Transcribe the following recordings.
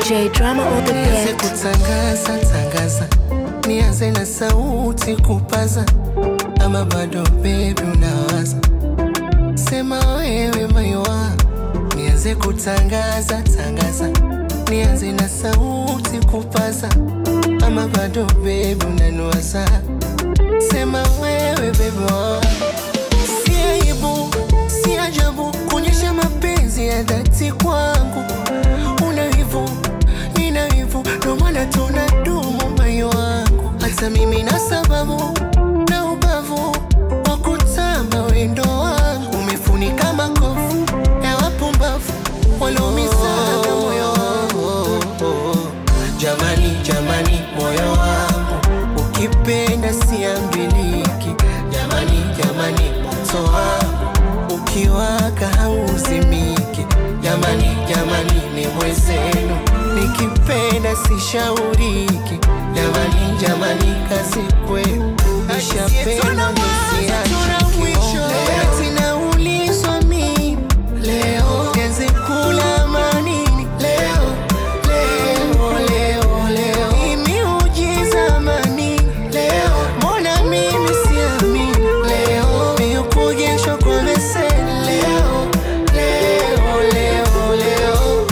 DJ Drama on the Nianze beat. kutangaza tangaza, nianze na sauti kupaza, ama bado baby unawaza? Sema wewe maiwa, nianze kutangaza tangaza, nianze na sauti kupaza, ama bado baby unaniwaza? Sema wewe baby wa Si aibu, si ajabu kuonyesha mapenzi ya dhati kwangu. Una wivu, nina wivu, ndo maana tunadumu moyo wangu. Hata mimi na sababu na ubavu wa kutamba wendo wangu. Umefunika makovu ya wapumbavu walioumizaga moyo wangu. Jamani, jamani, moyo wangu ukipenda siambiliki. Jamani, jamani, moto wangu ukiwaka hauzimiki. Jamani, jamani, ni mwezenu nikipenda sishauriki. Jamani, jamani, kazi kwenu nishapenda nisiachiki. Eti naulizwa mimi leo nianze kula manini leo leo leo leo Hii miujiza manini leo mbona mimi siamini leo miukujeshwa kwa beseni leo leo leo leo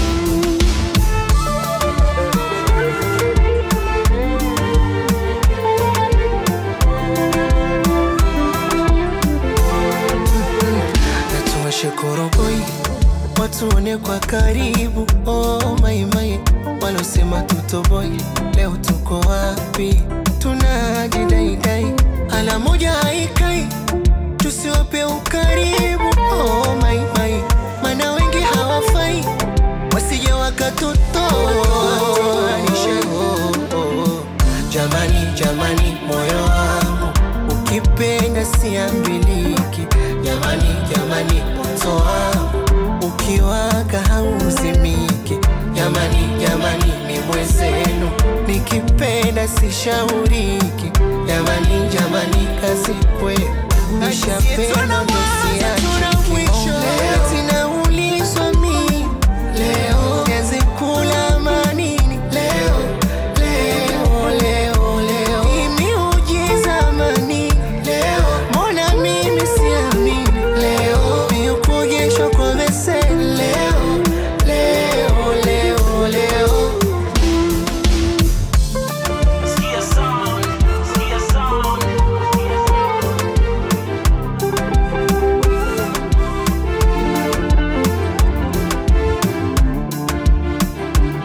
natuwashe koroboi watuone kwa karibu oh, maimai walosema tutoboi leo tuko wapi tunajidaidai ala moja haikai tusiwape ukaribu oh, maimai mana wengi hawafai wasije wakatutoanisha jamani jamani moyo wangu ukipenda siambiliki jamani jamani moto wangu ukiwaka hauzimiki jamani jamani ni mwezenu nikipenda sishauriki jamani jamani kazi kwenu nishapenda